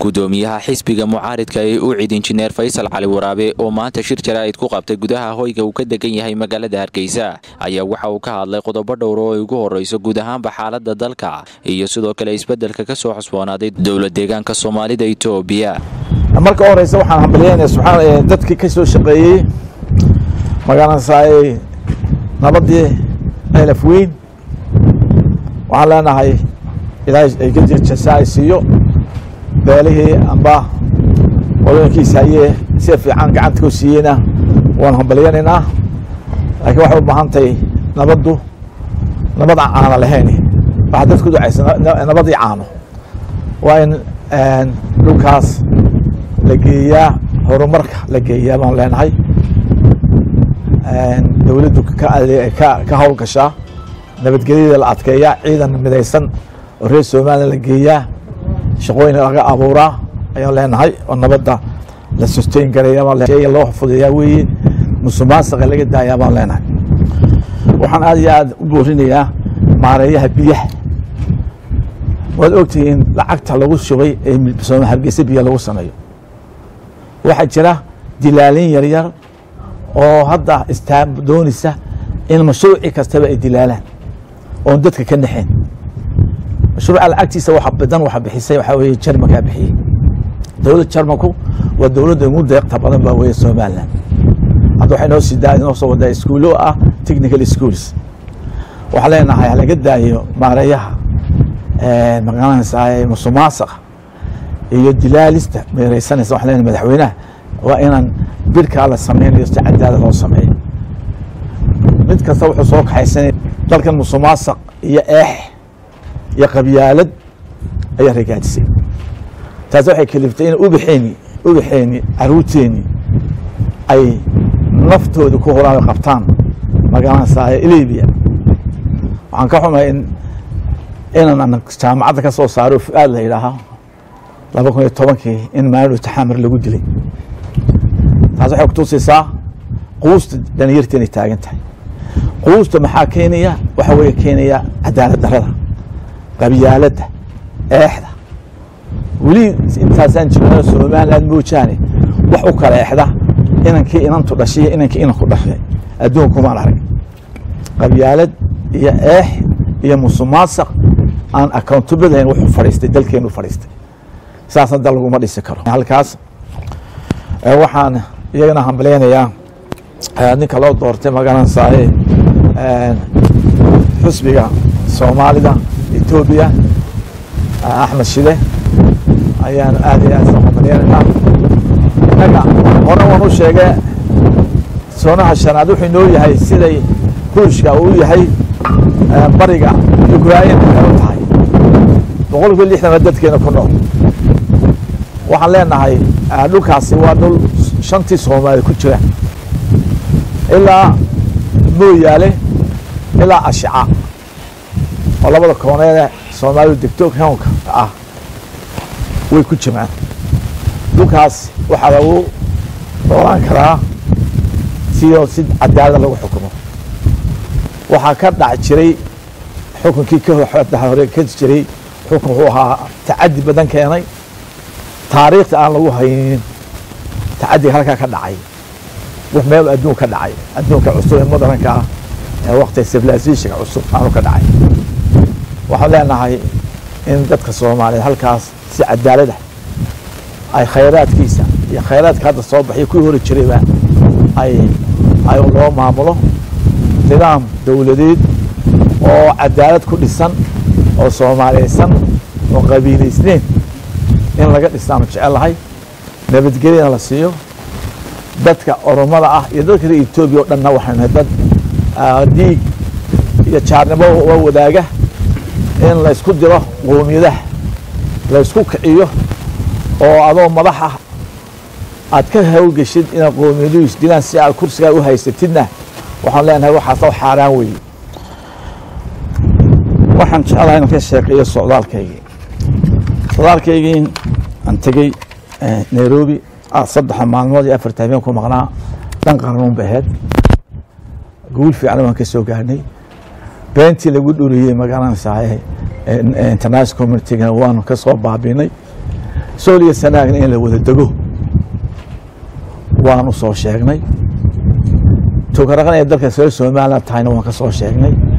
gudoomiyaha xisbiga mucaaridka ee u cid injineer faysal cali waraabe oo maanta shir jaraa'id ku qabtay gudaha hoyga uu ka degan yahay magaalada hargeysa ayaa waxa uu ka hadlay qodobo dhowr oo ay ugu horreyso guud ahaanba xaalada dalka iyo sidoo kale isbeddelka ka soo xusboonaaday dowla deegaanka soomaalida etoobiya marka horeysa waxaan hambalyeynaya subxaan dadkii ka soo shaqeeyey magaranasaaye nabadii elaf weyn waxaan leenahay ilaahay jasa ay siiyo beelihii amba qodooyinkiisa hayee sida fiican gacanta ku siiyeyna waan hambalyeynaynaa laakiin waxay u baahan tahay nabaddu nabad caana lahayn waxaa dadku ducaysa nabadii caano waa in dhulkaas la geeyaa horumarka la geeyaa baan leenahay dowladdu ka howlgashaa nabadgelyada la adkeeyaa ciidan midaysan oo reer somalilan la geeyaa shaqooyin laga abuuraa ayaan leenahay oo nabadda la susteyn garaya loo fudeeyaa weeye musuqmaasuqa laga daayaa baan leenahay waxaan aad iyo aad u boorinayaa maareeyaha biyaha waad ogtihiin lacagta lagu shubay ee hargeysa biyo lagu sameeyo waxaa jira dilaalin yaryar oo hadda istaa doonaysa in mashruuci kastaba ay dilaalaan oon dadka ka naxeen mashruuca lacagtiisa waxa badan waxa bixisay waxaa weeye jarmankaa bixiyey dowladda jarmanku waa dowladda ugu deeqta badan baa weeye somaliland hadda waxay noo sii daa noo soo wadaa iskuulo ah technical schools waxaa leenahay halaga daayo maareeyaha magaranaysaa musuqmaasuqa iyo dilaalista meereysanaysa waxaan leenahay madaxweynaha waa inaan birkaa la sameynayo si cadaalad loo sameeyo mid kasta wuxuu soo kaxaysanaya dalkan musuqmaasuq iyo eex iyo qabyaalad ayaa ragaajisay taas waxay kaliftay in ubaxeeni ubaxeeni caruurteeni ay naftooda ku horaan ay qabtaan magaranaysaa libiya waxaan ka xumay in inaan jaamacadda ka soo saaro fu-aad la yidhaahaa laba kun iyo tobankii in maalin taxamar lagu dilay taas waxay kutusaysaa quusta dhalinyarta inay taagan tahay quusta maxaa keenaya waxaa weeye keenaya cadaalad darada qabyaaladda eexda weli intaasaan jirno somaliland moojaane wax u kala exda inankii inantu dhashay inankii inanku dhashay adduunkumaan arag qabyaalad iyo eex iyo musuqmaasuq aan accountability wuxuu fadhiistay dalkeenu fadhiistay saasna dal laguma dhisi karo halkaas waxaan iyagana hambaleynayaa ninka loo doortay magaranasaaye xusbiga soomaalida etoobiya axmed shide ayaan aad iyo aad soo hambaleynaynaa inaga hore waan u sheege soonaha shanaad wuxuu inoo yahay siday ruushka uu yahay bariga ukrain waxay u tahay boqol kiiba lixdan waa dadkeena ku nool waxaan leenahay dhulkaasi waa dhul shantii soomaali ku jira ilaa mooyaale ilaa ashica oo labada kooneede soomaalidu degto hownka ah way ku jiraan dhulkaas waxaa lagu noolaan karaa sioo si cadaalada lagu xukumo waxaa ka dhac jiray xukunkii ka hore ka jiray xukun wuxuu ahaa tacadi badan keenay taariikhda aan lagu haynin tacadiga halkaa ka dhacay wax meel adduun ka dhacay adduunka cusub ee modernka ah ee waktiga civilizationka cusub aanu ka dhacay waxaan leenahay in dadka soomaaliyeed halkaas si cadaalada ay khayraadkiisa iyo khayraadka hadda soo baxay kuwii hori jirayba ay ay loo maamulo nidaam dowladeed oo cadaalad ku dhisan oo soomaaliyeysan oo qabiilaysneyn in laga dhisaanu jecelahay nabadgelyana la siiyo dadka oromada ah iyo dadka reer etoobiya o dhanna waxaynu nahay dad dhiig iyo jaarnimo oo wadaaga in laysku diro qoomiyadaha laysku kiciyo oo adoo madax ah aad ka hawlgeshid inaad qoomiyadu isdilaan si aad kursigaa u haysatidna waxaan leenahay waxaas loo xaaraan weeye waxaan jecelahay inaan ka sheekeeyo socdaalkaygii socdaalkaygii aan tegey nairobi saddexa maalmood iyo afarta habeen ku maqnaa dhan qarnuun ba ahayd guul fiican waan ka soo gaarnay beentii lagu dhuriyey magaranaysaa international communitygana waanu ka soo baabinay sool iyo sanaagna in la wada dego waanu soo sheegnay tukaraqan ee dalka reer somaliland tahayna waan ka soo sheegnay